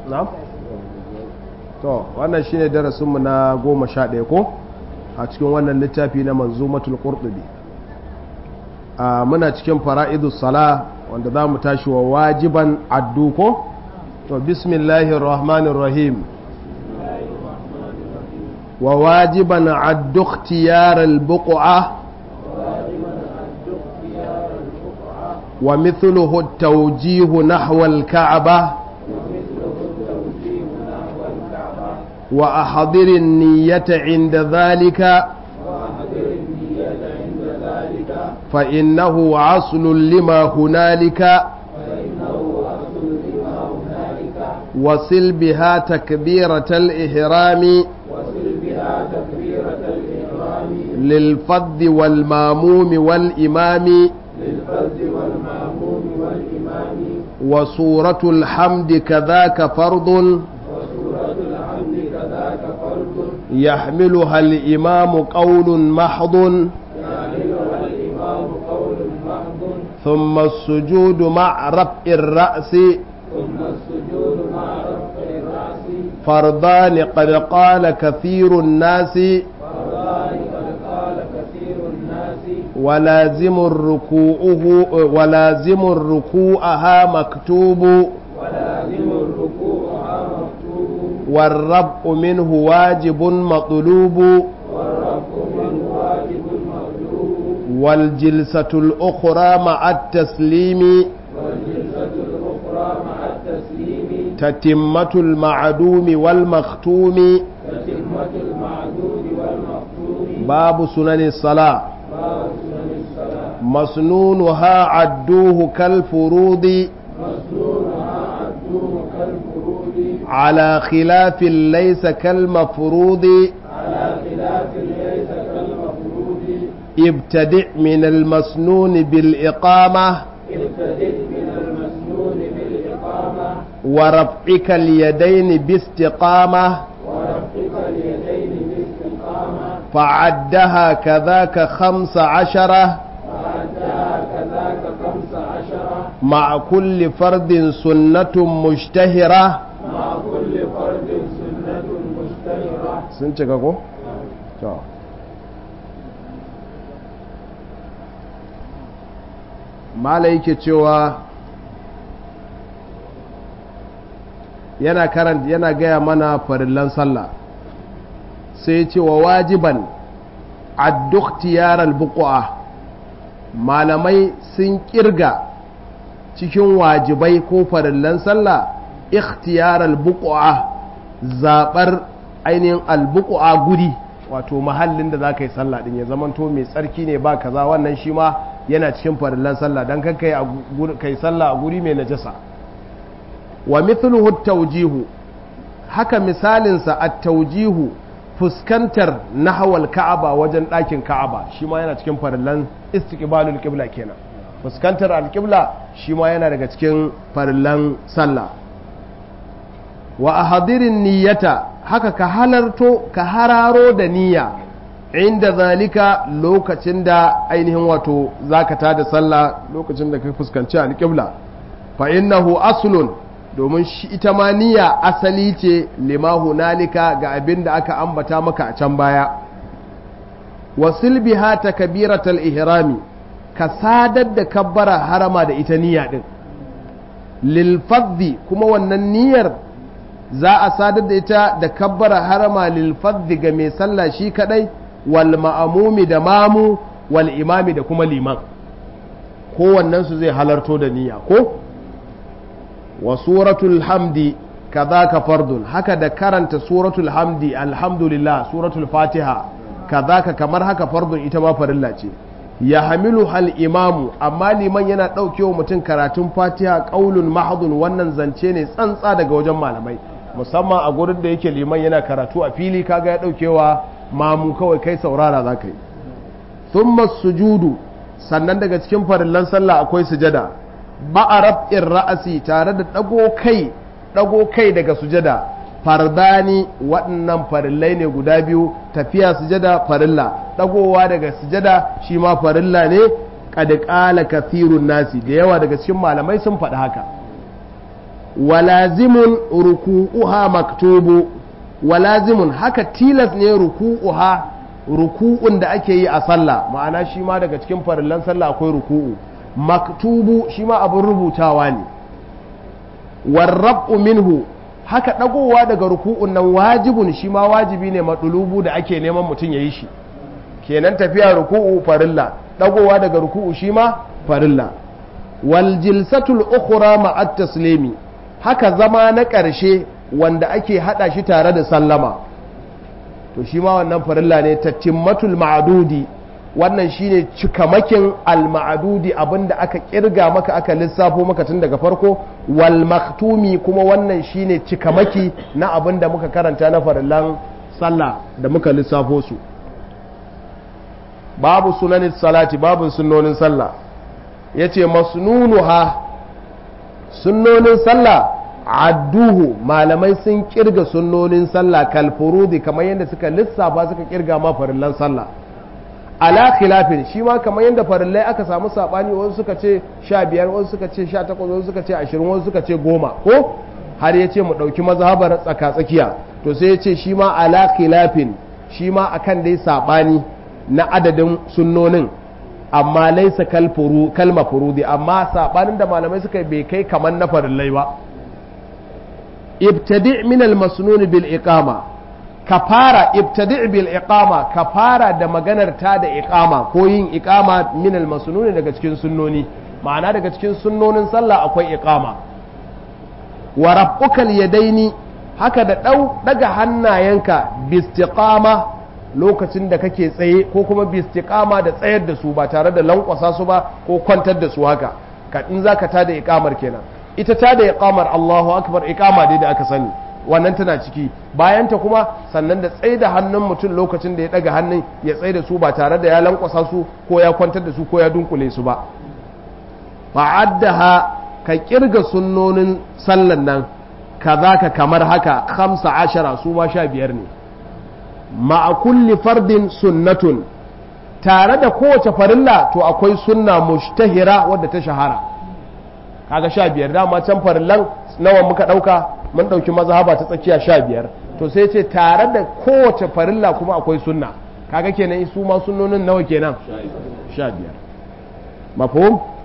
na? to wannan shine darasinmu na goma sha ɗaya ko a cikin wannan littafi na manzumatul qurtubi a muna cikin fara'idus sala wanda za mu tashi wa wajiban addu ko to bismillahir rahmanir rahim wa wajiban addu ikhtiyar al-buq'a wa mithluhu at-tawjih nahwa al-ka'bah وأحضر النية عند ذلك فإنه عصل لما هنالك وصل بها تكبيرة الإحرام للفظ والماموم والإمام وصورة الحمد كذاك فرض يحملها الإمام قول محض ثم السجود مع رفع الرأس فرضان قد قال كثير الناس ولازم الركوعه ولازم الركوعها مكتوب والربء منه واجب مطلوب والجلسة الأخرى مع التسليم تتمة المعدوم والمختوم باب سنن الصلاة مسنونها عدوه كالفروض على خلاف ليس كالمفروض على خلاف ليس كالمفروض ابتدع من المسنون بالإقامة ابتدئ من المسنون بالإقامة ورفعك اليدين باستقامة ورفق اليدين باستقامة فعدها كذاك خمس عشرة وعدها كذاك خمس عشرة مع كل فرد سنة مشتهرة مع كل فرد سنة مشتهرة sun cika ko? to mala yake cewa yana karanta yana gaya mana farillan sallah sai ya ce wa wajiban addukhtiyar albuqa malamai sun kirga cikin wajibai ko farillan sallah ikhtiyar albuqa zabar ainihin albuqa guri wato mahallin da za ka yi sallah din ya zamanto mai tsarki ne ba kaza wannan shi ma yana cikin farillan sallah don kan kai sallah a guri mai najasa wa mithluhu tawjihu haka misalinsa at-tawjihu fuskantar nahawal ka'aba wajen ɗakin ka'aba shi ma yana cikin farillan istiqbalul qibla kenan fuskantar al-qibla shi ma yana daga cikin farillan sallah wa ahadirin niyyata haka ka halarto ka hararo da niyya inda zalika lokacin da ainihin wato zaka tada sallah lokacin da ka fuskanci alƙibla fa innahu aslun domin shi ita ma niyya asali ce lima hunalika ga abin da aka ambata maka a can baya wasil biha takbiratal ihrami ka sadar da kabbara harama da ita niyya din lil fadhi kuma wannan niyyar za a sadar da ita da kabbara harama lil fadhi ga mai sallah shi kadai wal ma'amumi da mamu wal imami da kuma liman kowannen su zai halarto da niyya ko wa suratul hamdi kadhaka fardun haka da karanta suratul hamdi alhamdulillah suratul fatiha kadhaka kamar haka fardun ita ma farilla ce ya hamilu hal imamu amma liman yana ɗaukewa mutum karatun fatiha ƙaulun mahadun wannan zance ne tsantsa daga wajen malamai musamman a gurin da yake liman yana karatu a fili kaga ya ɗaukewa mamu kawai kai saurara za ka yi thumma sujudu sannan daga cikin farillan sallah akwai sujada ba'a rab'in ra'asi tare da ɗago kai ɗago kai daga sujada fardani waɗannan farillai ne guda biyu tafiya sujada farilla ɗagowa daga sujada shi ma farilla ne kad qala kathirun nasi da yawa daga cikin malamai sun faɗi haka walazimun ruku'uha maktubu walazimun haka tilas ne ruku'uha ruku'un da ake yi a sallah ma'ana shi ma daga cikin farillan sallah akwai ruku'u maktubu shi ma abin rubutawa ne warrab'u minhu haka dagowa daga ruku'un nan wajibun shi ma wajibi ne madulubu da ake neman mutum ya yi shi kenan tafiya ruku'u farilla dagowa daga ruku'u shi ma farilla wal jilsatul ukhra ma'at taslimi haka zama na ƙarshe wanda ake hada shi tare da sallama to shi ma wannan farilla ne tatimmatul ma'dudi wannan shine cikamakin al-ma'dudi abinda aka kirga maka aka lissafo maka tun daga farko wal maktumi kuma wannan shine cikamaki na abinda muka karanta na farillan sallah da muka lissafo su babu sunanin salati babu sunnonin sallah yace masnunuha sunnonin sallah adduhu malamai sun kirga sunnonin sallah kalfurudi kamar yadda suka lissafa suka kirga ma farillan sallah ala khilafin shi ma kamar yadda farillai aka samu sabani wasu suka ce 15 wasu suka ce 18 wasu suka ce 20 wasu suka ce 10 ko har ya ce mu ɗauki mazhabar tsaka-tsakiya to sai ya ce shi ma ala khilafin shi ma akan dai sabani na adadin sunnonin amma laisa kalma furudi amma sabanin da malamai suka bai kai kamar na farillai ba ibtadi min al-masnun bil iqama ka fara ibtadi bil iqama ka fara da maganar ta da iqama ko yin iqama min al-masnun daga cikin sunnoni ma'ana daga cikin sunnonin sallah akwai iqama wa rabbukal yadaini haka da dau daga hannayenka bistiqama lokacin da kake tsaye ko kuma bistiqama da tsayar da su ba tare da lankwasa su ba ko kwantar da su haka ka in zaka tada iqamar kenan ita tada iqamar Allahu akbar iqama dai da aka sani wannan tana ciki bayan ta kuma sannan da tsaye da hannun mutum lokacin da ya daga hannun ya tsaye da su ba tare da ya lankwasa su ko ya kwantar da su ko ya dunkule su ba fa'addaha ka kirga sunnonin sallan nan ka kamar haka khamsa ashara su ma sha biyar ne ma'a kulli fardin sunnatun tare da kowace farilla to akwai sunna mushtahira wadda ta shahara kaga sha biyar dama can farillan nawa muka dauka mun dauki mazhaba ta tsakiya sha biyar to sai ce tare da kowace farilla kuma akwai sunna kaga kenan su ma sunnonin nawa kenan sha biyar mafhum